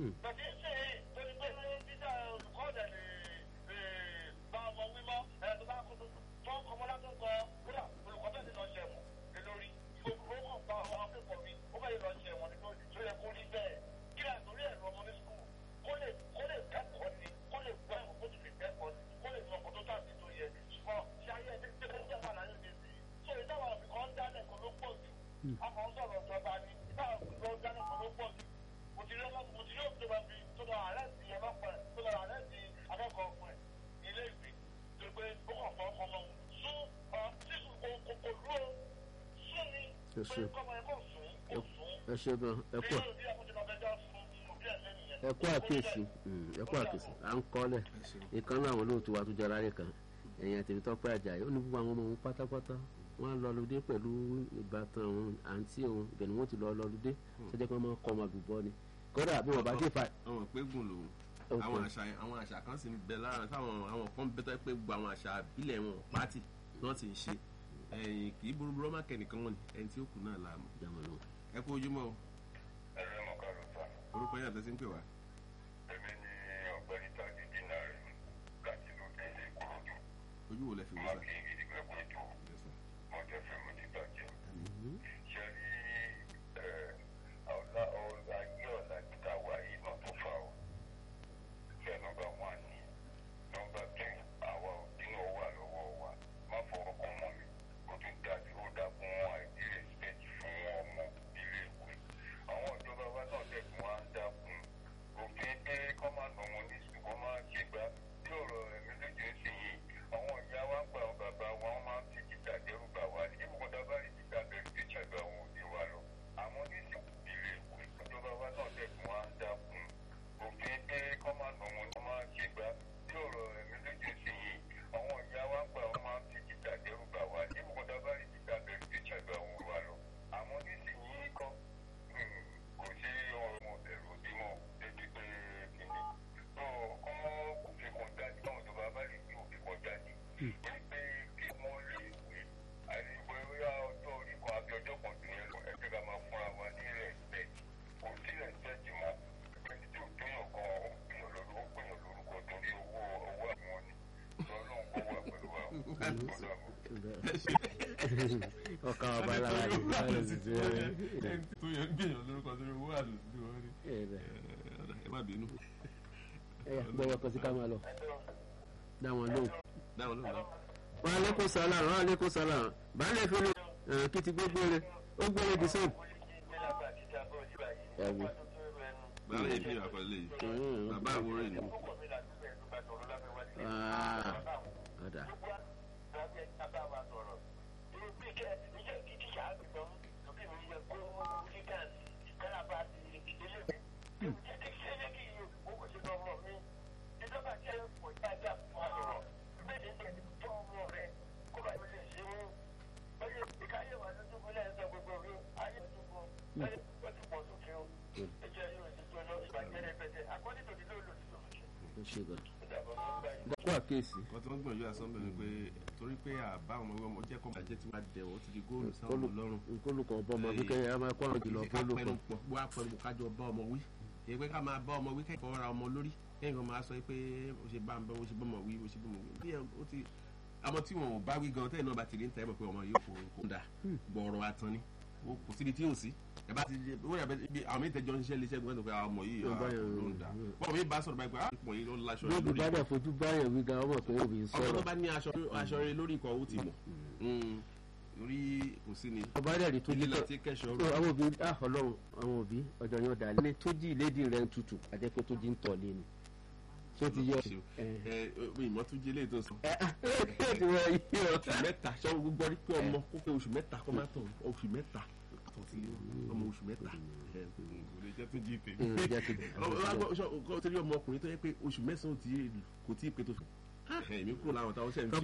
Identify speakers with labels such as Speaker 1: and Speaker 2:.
Speaker 1: bàtí ṣe torí pé títà olùkọ́ ọ̀dẹ̀ lè bá ọmọ wímọ́ ẹ̀ tó bá kó tó kọmọlá tó kọ kódà olùkọ́ bẹ́ẹ̀ ni lọ ṣe ẹ̀wọ̀n lé lórí ìfowópamọ́ kan bá ọmọ akẹ́kọ̀ọ́ mi ó bẹ́ẹ̀ lọ ṣe ẹ̀wọ̀n nítorí tó yẹ kó rí bẹ́ẹ̀ kí àtúrí ẹ̀rọ ọmọ ní sukùl kó lè kó lè kẹ́kọ̀ọ́ ni kó lè gbọ́ ẹ̀kọ́ kó sì lè kẹ́kọ̀ọ́ ni kó lè mọ ọkọ̀ tó tàbí tó yẹ ṣùgbọ́n ṣe ayé ẹni tí ó jẹ́ wà láyé mi sí so ìdáwà òfin kan dálẹ̀ kan ló pọ̀ jù akọ̀ ń sọ̀rọ̀ ìjọba ni ìdáwà òfin kan dálẹ̀ kan ló pọ̀ jù mo ti rí ọlọ́run mo ti rí òfin tó bá fi tó lọ àárẹ̀ sí ọlọ́pàá ẹ̀ tó lọ àárẹ̀ sí akẹ́kọ̀ọ́ ọ̀gbọ̀n ẹ̀ ilé ìwé tó pé ó kàn fọ́ ọmọ òun sún ọ sí kò kò kò dúró sún ni pé kọ́mọ ẹ̀ kò sún kò sún
Speaker 2: ẹ ṣe gan ẹ kú ẹ kú àkíyèsí ẹ kú àkíyèsí à ń kọ́lẹ̀ ìkan náà àwọn olóòtú wa tó jọra rẹ̀ kan ẹ̀yìn àti ìtọ́pẹ́ àjàyí ó ní gbogbo àwọn ọmọ òun pátápátá wọ́n á lọ lóde pẹ̀lú ìbátan òun àǹtí òun ibẹ̀ ni wọ́n ti lọ lọ lóde tó jẹ́ pé wọ́n máa kọ́ ọmọ àgùnbọ́ ni kódà bí wọ́n bá dé fa.
Speaker 3: àwọn ìpégun lòun àwọn àṣà àwọn àṣà kan sì ń bẹ lára táwọn àwọn kan bẹ tó pé gbogbo àwọn àṣà àbílẹ̀ wọn pátì náà ti ń ṣe ẹ̀yìn kì í burúburú ọmọ kẹ́nìkan wọn ni ẹni tí ó kù náà làámu. ẹ kú ojúmọ́ o.
Speaker 4: ẹ̀rọ mọ̀ ká ló sá.
Speaker 3: orúkọ yàtọ̀ sí ń pè wá.
Speaker 4: èmi ni ọ̀gbẹ́ni tàbí dínà rẹ̀ láti ló dé ilé ìkòròdú.
Speaker 3: ojú wo lẹ fi wò
Speaker 4: má
Speaker 3: sá.
Speaker 4: kí n gidi pé kó tó mọ̀ jẹ́ fẹ́ mo ti bàjẹ́. ṣé rí ọ̀la ọ̀la ayé ọ̀la títà wà yìí náà tó fà ó. ṣé nọmba wán ni nọmba tù àwa òbí náà wà lọ́wọ́ wa má fọwọ́ kàn mọ́ mi ó tún dájú ó dá fún àìdí respect fún ọmọ ilé ìwé. àwọn ìjọba wa náà dẹ̀kun wa ń dákun òfin pé kọ́ máa nà wọn ní sùn kọ́ máa ṣe gbá tí ọ̀rọ̀ ẹ̀mí lójú ń sìn yìí àwọn ìyá wa ń gba àwọn bàbá wa wọ́n máa ń fi jìjà dẹ́rù bà wá ní ìbùkún dábàá rí jìjà bẹ̀rù tí ìṣàgbà àwọn òbí wa lọ. àwọn oníṣègùn ilé ìwé ìjọba wa náà dẹ̀kun wa ń dákun òfin pé kọ́ máa nà wọn ní máa ṣe gbá tí ọ̀rọ̀ ẹ̀mí lójú ń sìn yìí àwọn ìyá wa ń gba àwọn máa ń fi jìjà dẹ́rù bà wá ní ìbùkún dábàá rí jìjà bẹ̀rù tí ìṣàgbà àwọn òbí wa lọ. àwọn oníṣègùn kọ́ kò sí ọ̀rọ̀ ẹ̀rù bímọ débi pé kìíní. tó kọ́ òfin kan dání náà tó bá bá lè ní òfin kan dání. wípé kí wọ́n lè wé àìsíwé bóyá ọjọ́ orí kan àbí ọjọ́ kan tó yẹn lọ ẹgbẹ́ ká máa fúnra wa ní respect kò sí respect mọ́ ẹni tí ò tóyàn kan ó gbìyàn lórúkọ ó gbìyàn lórúkọ torí owó owó àwọn ni lọ́lọ́run kó wà pẹ̀lú wa ọ̀dọ́
Speaker 2: ọkà ọba lára rẹ̀ lára sì ti rẹ̀
Speaker 3: ẹni tó yẹ ń gbìyànjú lórúkọ tó ní owó àlòsí wọn ni. ẹ má bínú.
Speaker 2: ẹ gbọ́dọ̀ kan sí ká máa lọ dá wọn lóhùn.
Speaker 3: dáhùn lóhùn náà.
Speaker 2: wọn alẹ́kùn sálà wọn alẹ́kùn sálà baálé fi lè kí ti gbogbo rẹ ó gbére di sẹ́yìn. ẹ̀wù
Speaker 3: báwo yẹ bí àkọlé yìí bàbá àwòrán ìlú.
Speaker 2: ọ̀dà ó ṣe gan. kó àkéèsì
Speaker 3: wọ́n ti wọ́n gbìyànjú àsọ́nbẹ̀ ni pé torí pé àbá ọmọ ọmọ jẹ́ kọ́ bàjẹ́ tí wọ́n dẹ̀ wọ́n ti di góòlù sáwọn ọmọ lọ́rùn.
Speaker 2: nkólukọ̀ ọba ọmọ bí kẹ́yìn á máa kó àwọn jùlọ fólùkọ̀.
Speaker 3: pẹ̀lú pọ̀ bó a pẹ̀lú kájọ bá ọmọ wí èyí pé ká máa bá ọmọ wí kẹ́kọ̀ọ́ ra ọmọ lórí kẹ́yìn kan máa sọ pé o ṣe bá ń bá o ṣe bá ọmọ wí o ṣe bá ọmọ wí. bí ẹ o ti àmọ́ tí wọn ò bá wí gan tẹ́lẹ̀ náà bá ti rí ń tẹ́ mọ̀ pé ọmọ yìí kò kò dà gbọ̀ọ̀rọ̀ atan ni o kò síbi tí ò sí ẹ bá ti di ó yàgbẹ́ ibi àwọn méjì tẹjọ ń ṣiṣẹ́ léṣẹ́ gbọ́dọ̀ pé àwọn ọmọ yìí
Speaker 2: Ó bá yẹn
Speaker 3: ló ń dà bọ́ọ̀ mi bá sọ̀rọ̀ báyìí pé àwọn ọmọ yìí ló ń laṣọ
Speaker 2: bí
Speaker 3: lórí
Speaker 2: bá dẹ̀ fojú báyọ̀ wí gan ọmọ pé òbí ń
Speaker 3: ọmọ tó
Speaker 2: sọ̀rọ̀.
Speaker 3: bá ní aṣọ aṣọ rẹ lórí nǹkan ó ti mọ̀ orí kò sí ni
Speaker 2: ọba dẹ̀ rí tó jí
Speaker 3: ilé
Speaker 2: tó
Speaker 3: tí kẹsàn-án
Speaker 2: tó àwọn òbí ah ọlọ́run àwọn òbí ọjọ́ yóò dà ní tó jí ìlédì rẹ̀ ń tutù àti pé tó jí ń tọ̀ lé ni tó ti yọ.
Speaker 3: ẹ ẹ ìmọ̀túnjẹ lè tó sọ.
Speaker 2: ẹ ti wọ iye ọ.
Speaker 3: oṣù mẹ́ta ṣé o gbọ́ rí pé ọmọ kó pé oṣù mẹ́ta kó má tọ̀ oṣù mẹ́ta tó ti ọmọ oṣù mẹ́ta ẹ kò lè jẹ́ tó jí tèmi.
Speaker 2: Mm, jẹ́ ti-
Speaker 3: ọmọ ọmọ ọkùnrin tó yẹ pé oṣù mẹ́sàn-án kò tí ì pé tó fi. èmi kúrò láwọn táwọn ṣẹ̀ ń fi